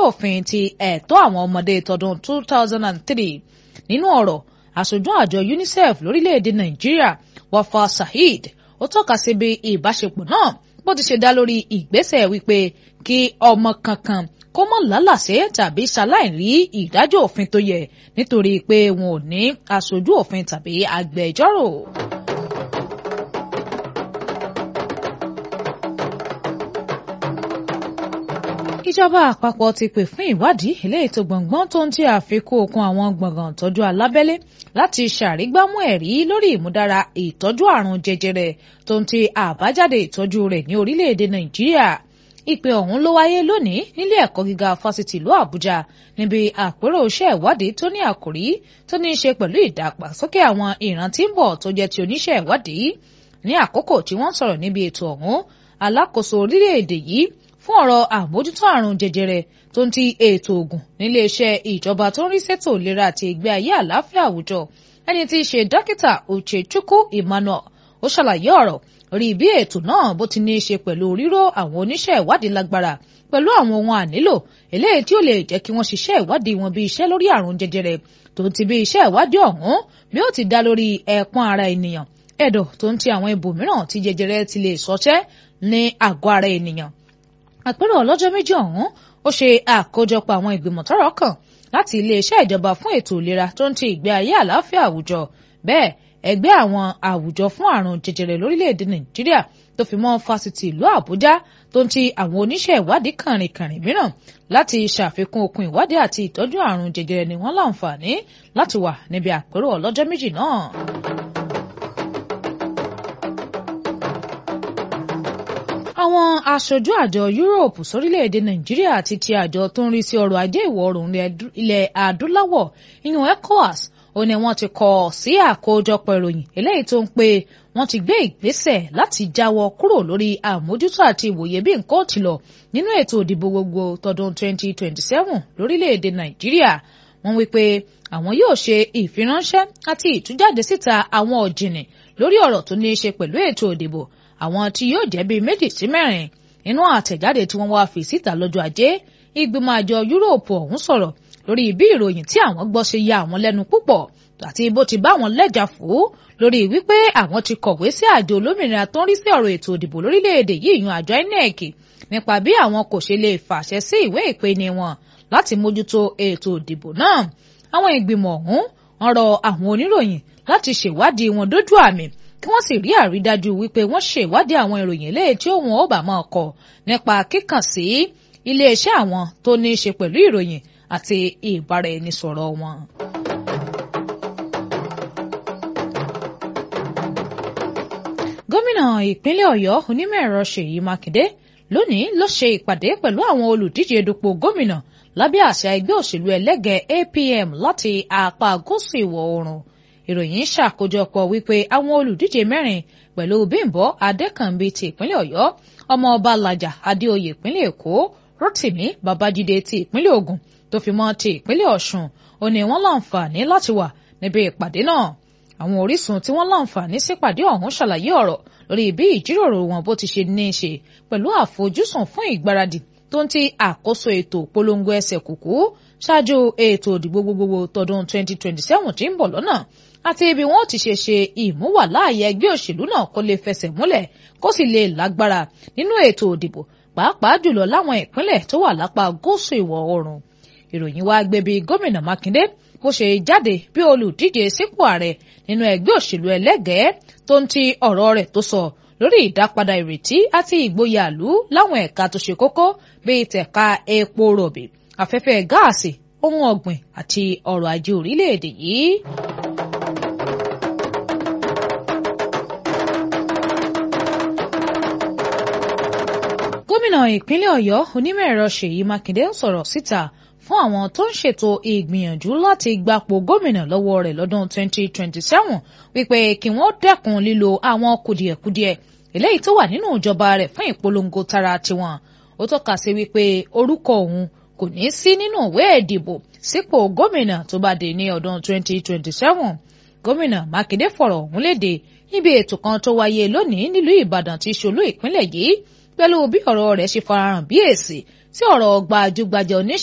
òfin ti ẹ̀tọ́ àwọn ọmọdé tọdún 2003 nínú ọ̀rọ̀ aṣojú àjọ UNICEF lórílẹ̀‐èdè Nàìjíríà Wafa Saheed ó tọ́ka sí bí ìbáṣepọ̀ náà bó ti ṣe dá lórí ìgbésẹ̀ wípé kí ọmọ kankan kó mọ̀ lálàsé tàbí ṣaláìrí ìdájọ́ òfin tó yẹ nítorí pé wọn ò ní aṣojú òfin tàbí agbẹjọ́rò. ìjọba àpapọ̀ ti pè fún ìwádìí eléyìí tó gbọ̀ngbọ́n tó ń tí àfikún okun àwọn gbọ̀ngàn ìtọ́jú alábẹ́lé láti ṣàrígbámú ẹ̀rí lórí ìmúdára ìtọ́jú àrùn jẹjẹrẹ tó ń ti àbájáde ìtọ́jú rẹ̀ ní orílẹ̀-èdè nàìjíríà ìpè ọ̀hún ló wáyé lónìí nílé ẹ̀kọ́ gíga fásitì ìlú àbújá níbi àpérò iṣẹ́ ìwádìí tó ní àkòrí tó ní í ṣe pẹ̀lú ìdàgbàsókè àwọn ìran tí ń bọ̀ tó jẹ́ ti oníṣẹ́ ìwádìí ní àkókò tí wọ́n sọ̀rọ̀ níbi ètò ọ̀hún alákòóso orílẹ̀-èdè yìí fún ọ̀rọ̀ àmójútó àrùn jẹjẹrẹ tó ń ti ètò ògùn níléeṣẹ́ ìjọba tó ń rí sétò ìlera àti ìgbé ayé àlàáfíà àwùjọ ẹni tí í ṣe dókítà Uchechukwu Emmanuel ó ṣàlàyé ọ̀rọ̀ rí bí ètò náà bó ti ní í ṣe pẹ̀lú ríró àwọn oníṣẹ́ ìwádìí lágbára pẹ̀lú àwọn ohun ànílò eléyìí tí ó lè jẹ́ kí wọ́n ṣiṣẹ́ ìwádìí wọn bí iṣẹ́ lórí àrùn jẹjẹrẹ tó ń ti bí iṣẹ́ ìwádìí ọ̀hún bí ó ti dá lórí ẹ̀pọ̀n ara ènìyàn ẹ̀dọ̀ tó ń ti àwọn ibòmíràn tí jẹjẹrẹ ti lè ṣọṣẹ́ ní àgọ́ ara ènìyàn àpérò ọlọ́jọ́ méjì ọ̀hún ó ṣe àkójọpọ̀ àwọn ìgbìmọ̀ tọ́rọ̀ kàn láti iléeṣẹ́ ìjọba fún ètò ìlera tó ń ti ìgbé ayé àlàáfíà àwùjọ bẹ́ẹ̀ ẹgbẹ́ àwọn àwùjọ fún àrùn jẹjẹrẹ lórílẹ̀‐èdè nàìjíríà tó fi mọ́ fásitì ìlú àbújá tó ń ti àwọn oníṣẹ́ ìwádìí kànrìnkànrìn mìíràn láti ṣàfikún okun ìwádìí àti ìtọ́jú àrùn jẹjẹrẹ ni wọ́n láǹfààní láti wà níbi àpérò ọlọ́jọ́ méjì náà. àwọn aṣojú àjọ Europe sórílẹ̀-èdè Nàìjíríà àti ti àjọ tó ń rí sí ọrọ̀ ajé ìwọ̀ oòrùn ilẹ̀ adúláwọ̀ ìyún ECOWAS ó ní wọ́n ti kọ sí àkójọpọ̀ ìròyìn eléyìí tó ń pé wọ́n ti gbé ìgbésẹ̀ láti jáwọ́ kúrò lórí àmójútó àti ìwòye bí nǹkan ò ti lọ nínú ètò ìdìbò gbogbo tọdún 2027 lórílẹ̀-èdè Nàìjíríà wọ́n wí pé àwọn yóò ṣe ìfiránṣẹ́ àti ìtújáde síta àwọn ọ̀jìnì lórí ọ̀rọ̀ tó ní í ṣe pẹ̀lú ètò ìdìbò àwọn tí yóò jẹ́ bíi méjì sí mẹ́rin nínú àtẹ̀jáde tí wọ́n wá fi síta lọ́jọ́ ajé ìgbìmọ̀ àjọ yúróòpù ọ̀hún sọ̀rọ̀ lórí bí ìròyìn tí àwọn gbọ́ ṣe ya àwọn lẹ́nu púpọ̀ àti bó ti bá wọn lẹ́jà fò lórí wípé àwọn ti kọ̀wé sí àjọ olómìnira tó ń rí sí ọ̀rọ̀ ètò ìdìbò lórílẹ̀‐èdè yìí yan àjọ INEC nípa bí àwọn kò ṣe lè fàṣẹ sí ìwé ìpeni wọn láti mójútó ètò ìdìbò náà àwọn ìgbìmọ̀ ọ̀hún ń rọ àwọn oníròyìn láti ṣèwádìí wọn dójú àmì kí wọ́n sì rí àrídájú wípé wọ́n ṣe ìwádìí àwọn ìròyìn eléyìí tí òun ó bá máa kọ nípa kíkàn sí iléeṣẹ́ àwọn tó ní í ṣe pẹ̀lú ìròyìn àti ìbáraẹnisọ̀rọ̀ wọn. gómìnà ìpínlẹ̀ ọ̀yọ́ onímọ̀-ẹ̀rọ ṣèyí mákindé lónìí ló ṣe ìpàdé pẹ̀lú àwọn olùdíje dupò gómìnà lábẹ́ àṣà ẹgbẹ́ òṣèlú ẹlẹ́gẹ̀ẹ́ APM láti apá gúúsù ìwọ̀ oòrùn ìròyìn ṣàkójọpọ̀ wípé àwọn olùdíje mẹ́rin pẹ̀lú bímbọ́ adékànbí ti ìpínlẹ̀ ọ̀yọ́ ọmọọba làjà adéoyè ìpínlẹ̀ èkó rotimi babájídé ti ìpínlẹ̀ ògùn tó fi mọ́ ti ìpínlẹ̀ ọ̀ṣun ó ní wọ́n láǹfààní láti wà níbi ìpàdé náà àwọn orísun tí wọ́n láǹfààní sípàdé ọ̀hún ṣàlàyé ọ̀rọ̀ lórí bí ìjíròrò wọn bó ti ṣe ní í ṣe pẹ̀lú àfojúsùn fún ìgbáradì tó ń ti àkóso ètò polongo ẹsẹ̀ kùkú ṣáájú ètò òdìbò gbogbogbò tọdún 2027 tí ń bọ̀ lọ́nà àti ibi wọn ti ṣe ṣe ìmúwàláàyè ẹgbẹ́ òṣèlú náà kó lè fẹsẹ̀ múlẹ̀ kó sì lè lágbára nínú ètò òdìbò pàápàá jùlọ láwọn ìpínlẹ̀ tó wà lápá gúúsù ìwọ̀ oòrùn ìròyìn wá gbé bí gómìnà mákindé bó ṣe jáde bí olùdíje sípò ààrẹ nínú ẹgbẹ́ òṣèlú ẹlẹ́gẹ̀ẹ́ tó ń ti ọ̀rọ̀ rẹ̀ tó sọ lórí ìdápadà ìrètí àti ìgboyà ìlú láwọn ẹ̀ka tó ṣe kókó bíi tẹ̀ka epo rọ̀bì afẹ́fẹ́ gáàsì ohun ọ̀gbìn àti ọrọ̀ ajé orílẹ̀-èdè yìí. gómìnà ìpínlẹ̀ ọ̀yọ́ onímọ̀-ẹ̀rọ ṣèyí mákindé ń sọ̀rọ̀ síta fún àwọn tó ń ṣètò ìgbìyànjú láti gbapò gómìnà lọ́wọ́ rẹ̀ lọ́dún 2027 wípé kí wọ́n dẹ́kun lílo àwọn kùdìẹ̀kudiẹ eléyìí tó wà nínú ìjọba rẹ̀ fún ìpolongo tara tiwọn ó tọ́ka sí wípé orúkọ òun kò ní sí nínú ìwé ìdìbò sípò gómìnà tó bá dé ní ọdún 2027 gómìnà mákindé fọ̀rọ̀ ọ̀hún léde níbi ètò kan tó wáyé lónìí nílùú ìbàdàn tí ṣolú ìpínlẹ̀ yìí pẹ̀lú bí ọ̀rọ̀ rẹ̀ ṣe farahàn bí èsì sí ọ̀rọ̀ gbajúgbajà oníṣ